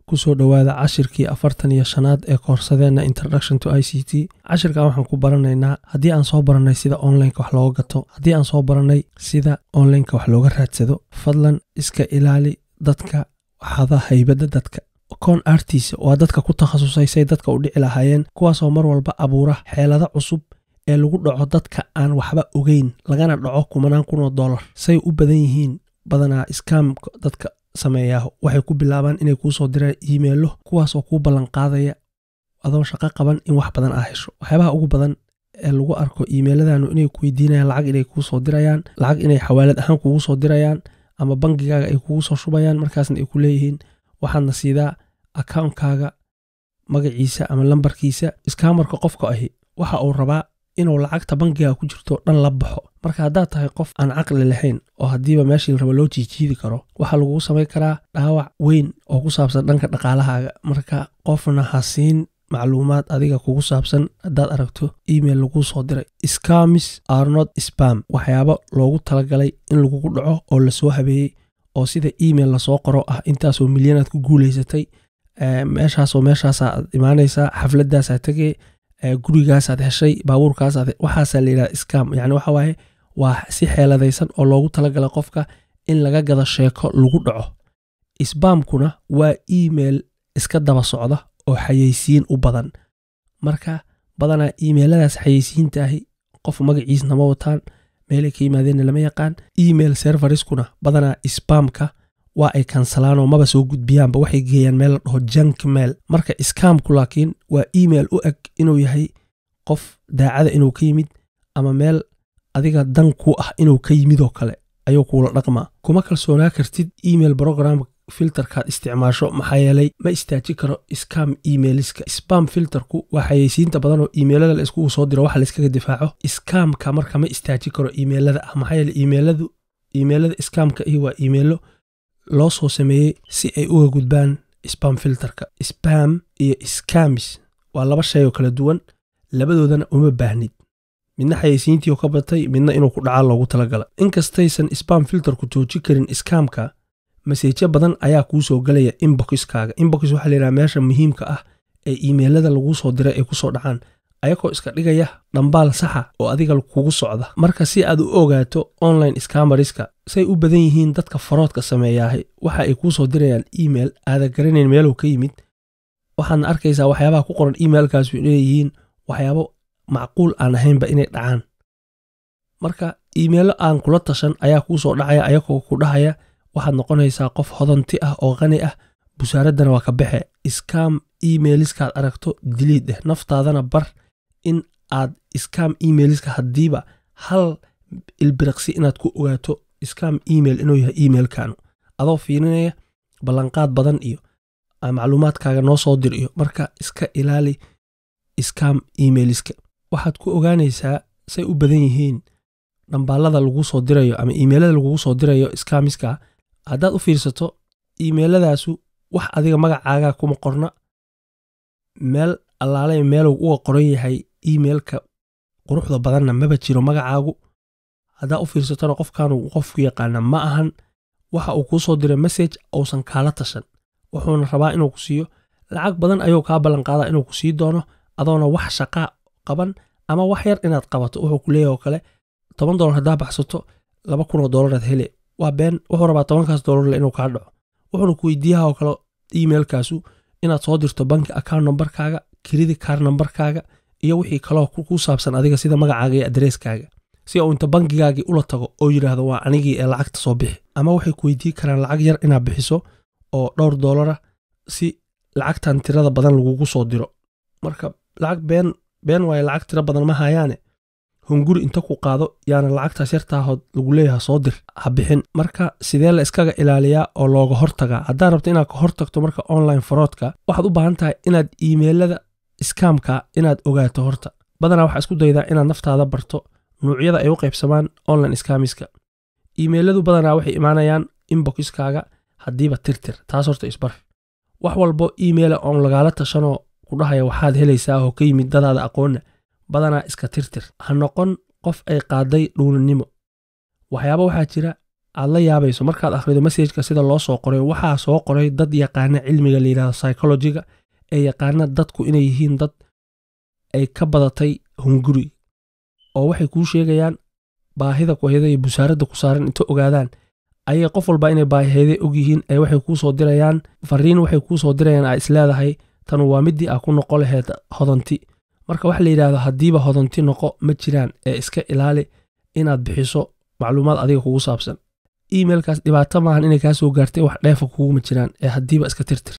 kusoo dhowaada cashirkii afartan iyo shanaad ee koorsadeenna introduction to i c t cashirkan waxaan ku baranaynaa haddii aan soo barannay sida onlineka wax looga gato haddii aan soo barannay sida onlineka wax looga raadsado fadlan iska ilaali dadka waxada haybadda dadka koon artiisa waa dadka ku takhasusay say dadka u dhici lahaayeen kuwaasoo mar walba abuura xeelado cusub ee lagu dhaco dadka aan waxba ogeyn lagana dhaco kumanaan kunoo dollar say u badan yihiin badanaa iskaamka dadka sameeyaa waxay ku bilaabaan inay kuu soo diraan iimeilo kuwaasoo kuu ballanqaadaya adoon shaqo qaban in wax badan aa hesho waxyaabaha ugu badan ee lagu arko iimeeladanu inay ku weydiinayaan lacag inay kuu soo dirayaan lacag inay xawaalad ahaan kugu soo dirayaan ama bangigaaga ay kugu soo shubayaan markaasna ay ku leeyihiin waxaadna siidaa akaunkaaga magaciisa ama lambarkiisa iskaamarka qofka ahi waxa uu rabaa inuu lacagta bangiga ku jirto dhan la baxo marka haddaad tahay qof aan caqli lahayn oo haddiiba meeshii la rabo loo jiijiidi karo waxaa lagugu samayn karaa dhaawac weyn oo ku saabsan dhanka dhaqaalahaaga marka qofna ha siin macluumaad adiga kugu saabsan haddaad aragto email laguu soo diray scamis arnot spam waxyaabo loogu talagalay in lagugu dhaco oo lasoo habeeyey oo sida email lasoo qoro ah intaasoo milyanaad ku guulaysatay meeshaasoo meeshaasaad imaanaysaa xafladaasaa tegee gurigaasaad heshay baabuurkaasaad waxaasaa layidhaha scam yani waxa waaye waa si xeeladaysan oo loogu talagalay qofka in laga gado sheeko lagu dhaco sbamkuna waa email iska daba socda oo xayeysiin u badan marka badanaa iimeiladaas xayeysiintaahi qof magaciisna ma wataan meelay ka yimaadeenna lama yaqaan email servariskuna badanaa sbamka waa ay kansalaanoo maba soo gudbiyaanba waxay geeyaan meel la dhaho jank mail marka iskaamku laakiin waa email u eg inuu yahay qof daacada inuu ka yimid ama meel adiga dan ku ah inuu ka yimidoo kale ayuu kuula dhaqmaa kuma kalsoonaa kartid email brogram filterkaad isticmaasho maxaa yeelay ma istaaji karo scam emailiska spam filterku waa xayeysiinta badan oo iimeilada la iskugu soo diro waxa layskaga difaaco skamka marka ma istaaji karo iimeilada ah maxaa yeele iimeiladu iimeilada skamka ihi waa iimeilo loo soo sameeyey si ay uga gudbaan spam filterka spam iyo skamis waa laba shay oo kala duwan labadoodana uma baahnid midna xayeysiintii oo ka batay midna inuu ku dhacaa loogu talagala inkastaysan spam filterku jooji karin skamka maseejyo badan ayaa kuu soo galaya inboxkaaga inbox waxaa layidhaha meesha muhiimka ah ee iimeilada laguu soo diray ay kusoo dhacaan ayagoo iska dhigaya dhambaal saxa oo adiga kugu socda marka si aad u ogaato online scamariska say u badan yihiin dadka faroodka sameeyaahay waxa ay kuu soo dirayaan email aada garanayn meeluu ka yimid waxaadna arkaysaa waxyaabaha ku qoran emailkaasu inayyihiin waxyaabo macquul aan ahaynba inay dhacaan marka iimeilo aan kula tashan ayaa kuu soo dhacaya ayagoo ku dhahaya waxaad noqonaysaa qof hodanti ah oo qani ah busaaraddana waa ka baxe iskaam emailiskaad aragto diliid eh naftaadana bar in aad iskaam emailiska haddiiba hal ilbiriqsi inaad ku ogaato iskaam email inuu yahay emailkanu adoo fiirinaya ballanqaad badan iyo macluumaadkaaga noo soo dir iyo marka iska ilaali iskaam emailiska waxaad ku ogaanaysaa say u badan yihiin dhambaalada laguu soo dirayo ama iimeilada lagugu soo dirayo iskaamiska haddaad u fiirsato iimeiladaasu wax adiga magacaaga kuma qorna meel allaalay meeluu uga qoran yahay iimeilka quruxda badanna maba jiro magacaagu haddaa u fiirsatona qofkaanu qofku yaqaana ma ahan waxa uu kuu soo diray message uusan kaala tashan wuxuuna rabaa inuu ku siiyo lacag badan ayuu kaa ballanqaadaa inuu ku sii doono adoona wax shaqaa qaban ama wax yar inaad qabato wuxuu ku leeyahy oo kale toban dolar haddaa baxsato laba kunoo dolaraad hele waa been wuxuu rabaa tobankaas dolarle inuu kaa dhaco wuxuuna ku weydiiyaha oo kale emailkaasu inaad soo dirto banki account nambarkaaga kiridi kaar nambarkaaga iyo wixii kaloo ku saabsan adiga sida magacaaga iyo adreeskaaga si uu inta bangigaagii ula tago oo yidhaahdo waa anigii ee lacagta soo bixi ama waxay ku weydiin karaan lacag yar inaad bixiso oo dhowr doolara si lacagtan tirada badan lagugu soo diro marka lacag been been waaye lacag tiro badan ma hayaane hunguri inta ku qaado yaana lacagtaas yartaahood lagu leeyaha soo dir ha bixin marka sidee la iskaga ilaaliyaa oo looga hortagaa haddaad rabto inaad ka hortagto marka online faroodka waxaad u baahan tahay inaad iimeilada iskaamka inaad ogaato horta badanaa waxaa isku daydaa inaad naftaada barto nuucyada ay u qaybsamaan online skamiska iimeiladu badanaa waxay imaanayaan inboxkaaga haddiiba tirtir taas horta isbar wax walbo iimeila oon lagaala tashanoo ku dhahaya waxaad helaysaa oo ka yimid dadaada aqoonna badanaa iska tirtir ha noqon qof ay qaaday dhuuninimo waxyaaba waxaa jira aad la yaabayso markaad akhrido messajka sida loo soo qoray waxaa soo qoray dad yaqaana cilmiga la yidhahdo psychologiga ee yaqaana dadku inay yihiin dad ay ka badatay hunguri oo waxay kuu sheegayaan baahida kuhayda iyo busaaradda ku saaran inta ogaadaan ayay qof walba inay baahiyday og yihiin ee waxay kuu soo dirayaan fariin waxay kuu soo dirayaan aa isleedahay tan waa midii aa ku noqo laheyd hodanti marka waxa la yidhahdo haddiiba hodanti noqo ma jiraan ee iska ilaali inaad bixiso macluumaad adiga kugu saabsan emailkaas dhibaato maahan inay kaa soo gaartay wax dheefa kuguma jiraan ee haddiiba iska tirtir